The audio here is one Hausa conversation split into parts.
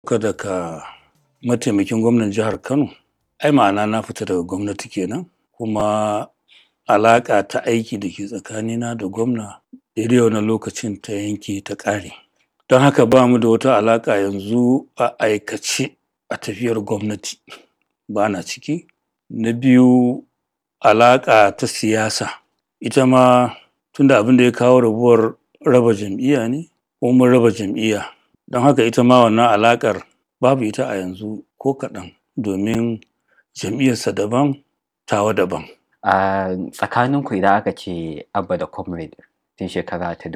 ka daga mataimakin gwamnan jihar Kano, ai ma'ana na fita daga gwamnati kenan kuma alaƙa ta aiki da ke tsakanina da gwamna daidai wannan lokacin ta yanke ta ƙare. Don haka ba mu da wata alaƙa yanzu a aikace a tafiyar gwamnati ba na ciki. Na biyu alaƙa ta siyasa ita ma tunda abin da ya kawo rabuwar raba jam'iyya ne ko mun raba jam'iyya don haka ita ma wannan alaƙar babu ita a yanzu ko kaɗan domin jam'iyyarsa daban tawa daban. A tsakaninku idan aka ce Abba da Comrade tun shekara ta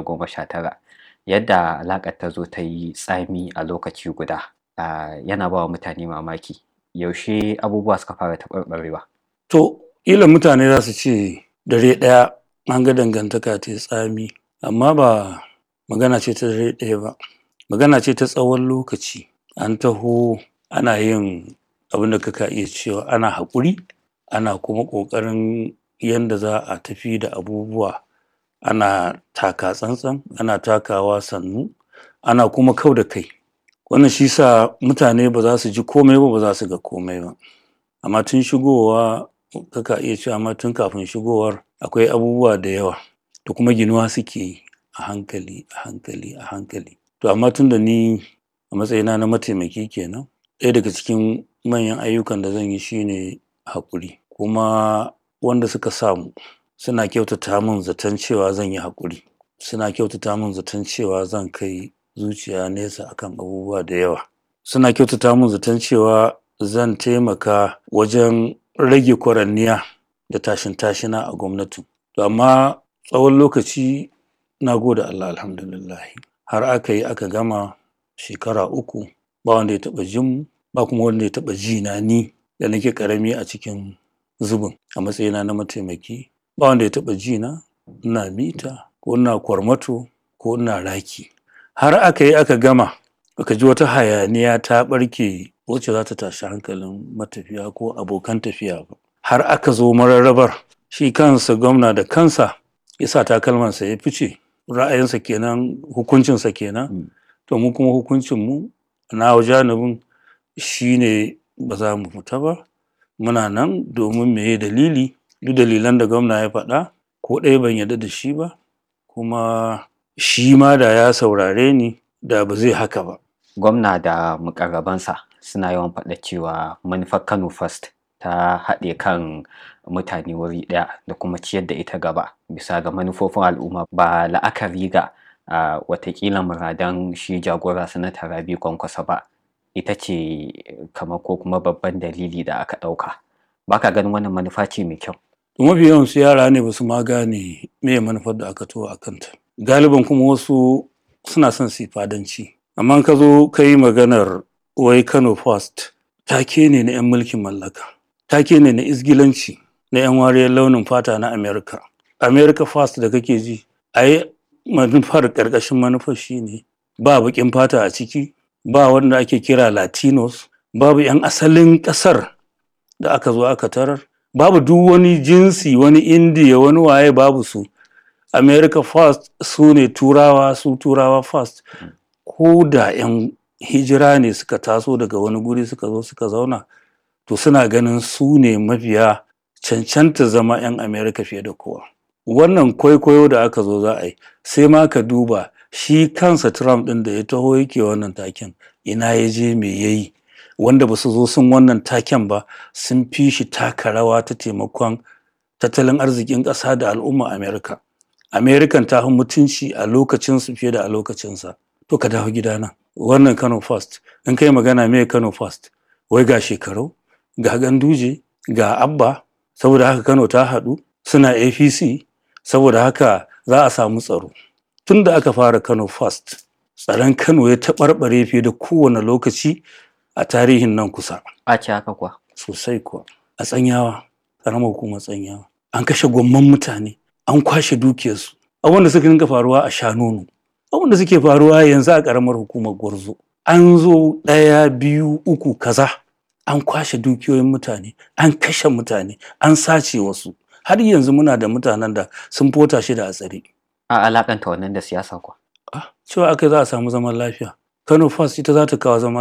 2019 yadda alaƙar ta zo ta yi tsami a lokaci guda yana ba wa mutane mamaki. Yaushe abubuwa suka fara taɓarɓarewa? To, ƙila mutane za su ce dare ɗaya an ga dangantaka ta yi tsami amma ba magana ce ta dare ɗaya ba. Magana ce ta tsawon lokaci an taho ana yin abin da kaka iya cewa ana haƙuri ana kuma ƙoƙarin yanda za a tafi da abubuwa ana taka tsantsan ana takawa sannu ana kuma kau da kai. Wannan shi sa mutane ba za su ji komai ba ba za su ga komai ba. Amma tun shigowa kaka iya cewa ma tun kafin shigowar akwai abubuwa da yawa da kuma ginuwa suke yi a hankali a hankali a hankali. To amma tunda ni a matsayina na mataimaki kenan ɗaya daga cikin manyan ayyukan da zan yi shine haƙuri kuma wanda suka sa mu suna kyautata min zaton cewa zan yi haƙuri. Suna kyautata min zaton cewa zan kai zuciya nesa akan abubuwa da yawa. Suna kyautata min zaton cewa zan taimaka wajen rage kwaranniya da tashin tashina a gwamnatin. To amma tsawon lokaci na gode Allah alhamdulillahi har aka yi aka gama shekara uku ba wanda ya taɓa jin mu ba kuma wanda ya taɓa ji na ni da nake ƙarami a cikin zubin a matsayina na mataimaki ba wanda ya taɓa ji na ina mita ko ina kwarmato ko ina raki. Har aka yi aka gama baka ji wata hayaniya ta ɓarke wacce za ta tashi hankalin matafiya ko abokan tafiya ba. Har aka zo mararrabar shi kansa gwamna da kansa ya sa takalmansa ya fice ra'ayinsa kenan hukuncinsa kenan. To mu kuma hukuncinmu nawa janibin shine ba za mu fita ba muna nan domin meye dalili duk dalilan da gwamna ya faɗa ko ɗaya ban yarda da shi ba kuma shi ma da ya saurare ni da ba zai haka ba. Gwamna da muƙarrabansa suna yawan faɗa cewa manufar Kano First ta haɗe kan mutane wuri ɗaya da kuma ciyar da ita gaba bisa ga manufofin al'umma ba la'akari ga watakila muradan shi jagora sanata Rabi Kwankwaso ba. Ita ce kamar ko kuma babban dalili da aka ɗauka. Ba ka ganin wannan manufa ce mai kyau? Mafi yawansu yara ne ba su ma gane meye manufar da aka taho a kanta. Galiban kuma wasu suna son su yi fadanci. Amma ka zo ka yi maganar wai Kano First take ne na 'yan mulkin mallaka. Take ne na izgilanci na 'yan wariyar launin fata na America. America First da kake ji ai manufar ƙarƙashin manufar shine ba baƙin fata a ciki ba wanda ake kira Latinos babu 'yan asalin ƙasar da aka zo aka tarar babu duk wani jinsi wani indiya wani waye babu su america first su ne turawa su turawa first ko da 'yan hijira ne suka taso daga wani guri suka zo suka zauna to suna ganin su ne mafiya cancanta zama 'yan america fiye da kowa wannan kwaikwayo da aka zo za a yi sai ma ka duba shi kansa trump ɗin da ya taho yake wannan taken ina ya je me ya yi wanda ba su zo sun wannan taken ba sun fi shi taka rawa ta taimakon tattalin arzikin ƙasa da al'umma Amerika. Amerikan ta fi mutunci a lokacinsu fiye da a lokacinsa. To ka dawo gidana. Wannan Kano First. In kai magana me Kano First? Wai ga shekaru, ga ganduje, ga abba, saboda haka Kano ta haɗu, suna APC, saboda haka za a samu tsaro. Tun da aka fara Kano First, tsaron Kano ya taɓarɓare fiye da kowane lokaci a tarihin nan kusa. A ce haka kuwa. Sosai kuwa. A tsanyawa, ƙaramar hukumar tsanyawa. An kashe gwamman mutane, an kwashe dukiyarsu. Abin da suka dinga faruwa a Shanonu. Abin da suke faruwa yanzu a ƙaramar hukumar Gwarzo. An zo ɗaya, biyu, uku, kaza. An kwashe dukiyoyin mutane, an kashe mutane, an sace wasu. Har yanzu muna da mutanen da sun fota shi da a tsare. A alakanta wannan da siyasa kuwa. cewa aka za a samu zaman lafiya Kano First ita za ta kawo zaman